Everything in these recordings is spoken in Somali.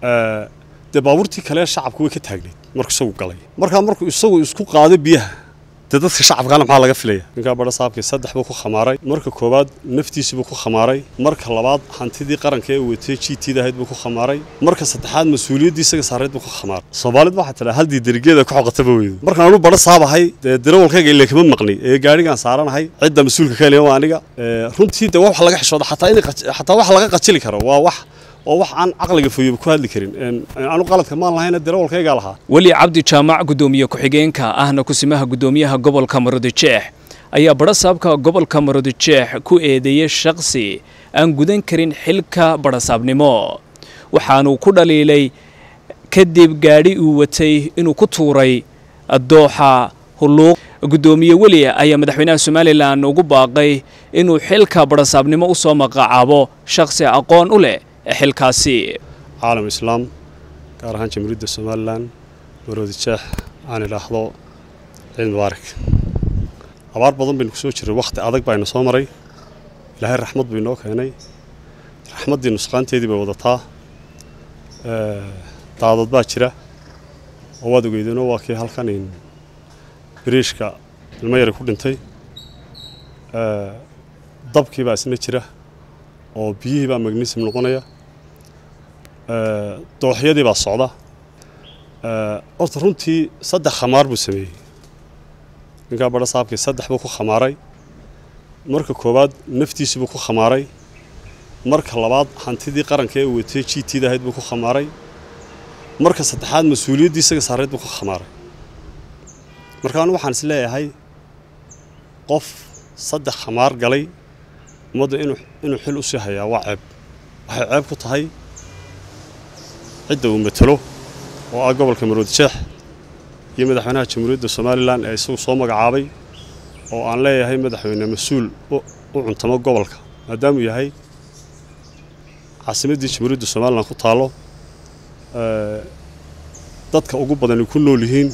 dee baabuurtii kale shacabku way ka taagnayd markuu isagu galay markaa markuu isagu isku qaaday biyaha dee dadka shacabkaana maxaa laga filaya ninkaa badha saabkii saddex buu ku khamaaray marka koowaad naftiisibuu ku khamaaray marka labaad hantidii qaranka ee watay g t dahayd buu ku khamaaray marka saddexaad mas-uuliyaddii isaga saareed buu ku khamaaray soomaalid waxaa tidhaa haldii derigeeda ku xoqataba weydo markaan anu badha saabahay dee darawalkayga ile kama maqni ee gaadhigaan saaranahay cidda mas-uulka ka heliya waa aniga runtii dee wax laga xishooda xataa in xataa wax laga qajili karo waa wax oo wax aan caqliga foyoba ku hadli karin anu qaladka maan lahayna darawalkaygaa lahaa weli cabdi jaamac guddoomiye ku-xigeenka ahna kusimaha guddoomiyaha gobolka maroodijeex ayaa badhasaabka gobolka maroodijeex ku eedeeyey shakhsi aan gudan karin xilka badhasaabnimo waxaanuu ku dhaliilay kadib gaadhi uu watay inuu ku tuuray dooxa hulluuq guddoomiye weli ayaa madaxweynaha somalilan ugu baaqay inuu xilka badhasaabnimo u soo maqacaabo shakhsi aqoon u leh xilkaasi caalam islaam gaar ahaan jamhuuriyadda somalilan maroodi jeex aan idhaahdo ciid mubaarak abaar badan baynu ku soo jirray wakhti adag baynu soo maray ilaahay raxmad buu inoo keenay raxmaddii nusqaanteedii bay wadataa daadad baa jira oo waad ogeydeenoo waa kii halkan biriishka ilmo yari ku dhintay dabkii baa isna jira oo biyihii baa magnism noqonaya dooxyadii baa socda horta runtii saddex khamaar buu sameeyey ninkaa badha saabkii saddex buu ku khamaaray marka koowaad naftiisibuu ku khamaaray marka labaad hantidii qaranka ee watay g t dahayd buu ku khamaaray marka saddexaad mas-uuliyaddii isaga saareed buu ku khamaaray marka anu waxaan is leeyahay qof saddex khamaar galay ummadda inuu xil u sii hayaa waa ceeb waxay ceeb ku tahay cidda uu matalo oo ah gobolka maroodijeex iyo madaxweynaha jamhuuriyadda somalilan ee isagu soo magacaabay oo aan leeyahay madaxweyne mas-uul u cuntamo gobolka maadaamuu yahay caasimaddii jamhuuriyadda somalilan ku taallo dadka ugu badani ku nool yihiin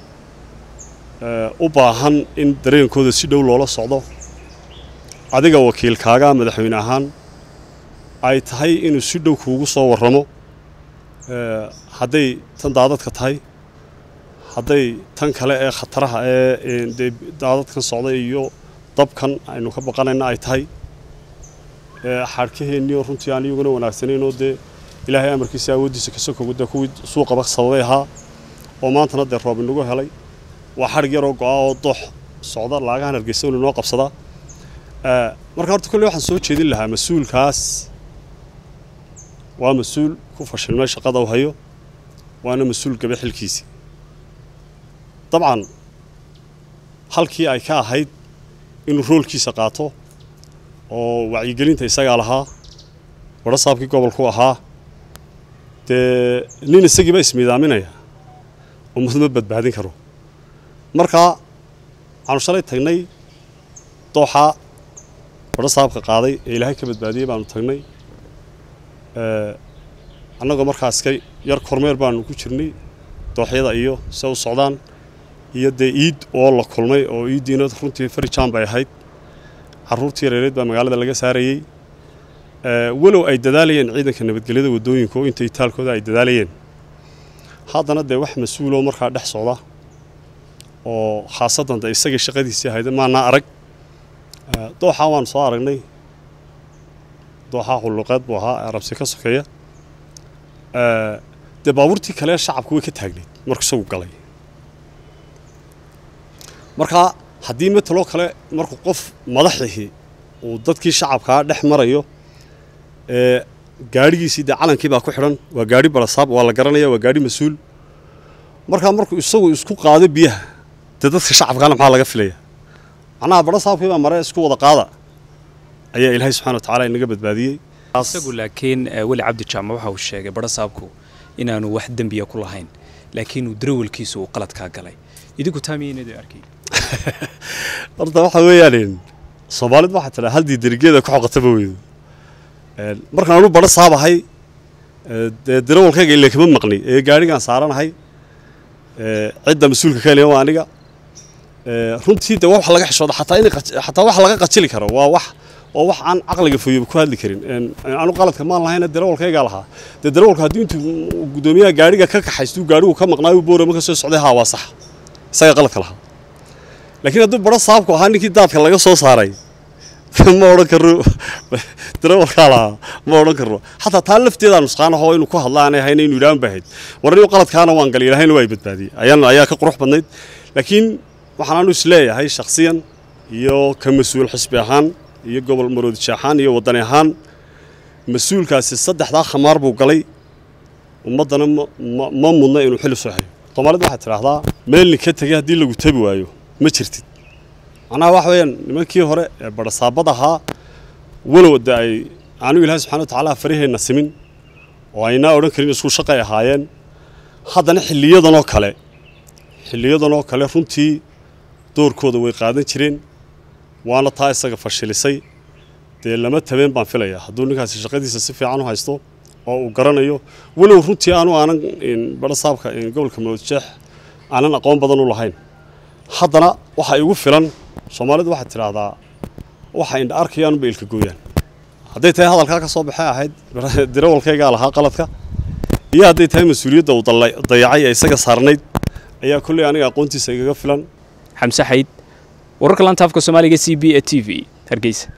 u baahan in dareenkooda si dhow loola socdo adiga wakiilkaaga madaxweyne ahaan ay tahay inuu si dhow kuugu soo warramo hadday tan daadadka tahay hadday tan kale ee khataraha ee dee daadadkan socda iyo dabkan aynu ka baqanayna ay tahay xadhkaheennii oo runtii aan iyaguna wanaagsanayn oo dee ilaahay amarkiisa awooddiisa ka sokogu dee kuwii suuqaba sababay ahaa oo maantana dee roob inagu helay waa xadhig yaroo go-a oo doox socda laagahan hargeysa inu inoo qabsadaa marka horta kolley waxaan soo jeedin lahaa mas-uulkaas waa mas-uul ku fashilmay shaqada u hayo waana mas-uul gabe xilkiisii dabcan halkii ay ka ahayd inuu roolkiisa qaato oo wacyigelinta isagaa lahaa badha saabkii gobolku ahaa dee nin isagiiba ismiidaaminaya ummad ma badbaadin karo markaa waxaanu shalay tagnay dooxaa badha saabka qaaday ee ilaahay ka badbaadiyey baanu tagnay annagoo markaas ka yar kormeer baanu ku jirnay dooxyada iyo se u socdaan iyo dee iid oo la kulmay oo iiddiina runtii farijaan bay ahayd carruurtii yareereed baa magaalada laga saarayey walow ay dadaalayeen ciidanka nabadgelyada waddooyinka oo intay taalkooda ay dadaalayeen haddana dee wax mas-uuloo markaa dhex socda oo khaasaddan de isagii shaqadiisii ahayda maanaa arag dooxaa waanu soo aragnay dooxaa hulluqeed buu ahaa ee arabsi ka sokeeya dee baabuurtii kale shacabku way ka taagnayd markuu isagu galay markaa haddii mataloo kale markuu qof madaxihii uu dadkii shacabkaa dhex marayo ee gaadhigiisii dee calankii baa ku xidhan waa gaadhi barasaab waa la garanaya waa gaadhi mas-uul markaa markuu isagu isku qaado biyaha dee dadka shacabkaana maxaa laga filaya macnaha barasaabkii baa mare isku wada qaada ayaa ilaahay subxana wa tacala inaga badbaadiyey isagu laakiin weli cabdi jaamac waxa uu sheegay badhasaabku inaanu wax dembiya ku lahayn laakiin uu darawalkiisu uu qaladkaa galay idinku taamiyeynad arkay horta waxa weeyaan soomaalid waxaa tidhaa haldii derigeeda ku xoqataba weydo markaan anu badha saabahay dee darawalkayga ile kama maqni ee gaadhigaan saaranahay cidda mas-uulka ka heliya waa aniga runtii dee wax laga xishooda xataa in xataa wax laga qajili karo waa wax oo wax aan caqliga foyoba ku hadli karin anu qaladka maan lahayna darawalkaygaa lahaa dee darawalka haddii intuu guddoomiyaha gaadhiga ka kaxaystuu gaadhigu ka maqnaayo boorama ka soo socday haa waa sax isaga qaladka lahaa laakiin hadduu baro saabku ahaa ninkii daadka laga soo saaray ma odhan karno darawalkaa lahaa ma odhan karno xataa taa lafteedaa nusqaan ahoo inuu ku hadla aanay ahayn inuu yidhahan bahayd war nin qaladkaana waan galay ilahayna waa i badbaadiyey ayaan ayaa ka qurux badnayd laakiin waxaan anu isleeyahay shakhsiyan iyo ka mas-uul xisbi ahaan iyo gobol maroodije ahaan iyo waddani ahaan mas-uulkaasi saddexdaa khamaar buu galay ummaddana ma mudna inuu xil soo hayo soomaalida waxaad tidhaahdaa meelni ka tegay haddii lagu tabi waayo ma jirtid macnaha waxa weeyaan nimankii hore ee badhasaabad ahaa walow de ay aanu ilaahay subxana wa tacaala faraheenna simin oo aynaa odhan karin isku shaqay ahaayeen haddana xilliyadanoo kale xilliyadanoo kale runtii doorkooda way qaadan jireen waana taa isaga fashilisay dee lama tabeen baan filayaa hadduu ninkaasi shaqadiisa si fiican u haysto oo uu garanayo walow runtii aanu aanan badhasaabka gobolka maroodjeex aanan aqoon badan u lahayn haddana waxa igu filan soomaalidu waxaad tidhaahdaa waxa indha arkayaanba ilka gooyaan hadday tahay hadalkaa ka soo baxay ahayd darawalkaygaa lahaa qaladka iyo hadday tahay mas-uuliyadda uu dayacay ee isaga saarnayd ayaa kolley aniga aqoontiisa igaga filan xamse xayd wararka lantaafka soomaaliga c b e t v hargeysa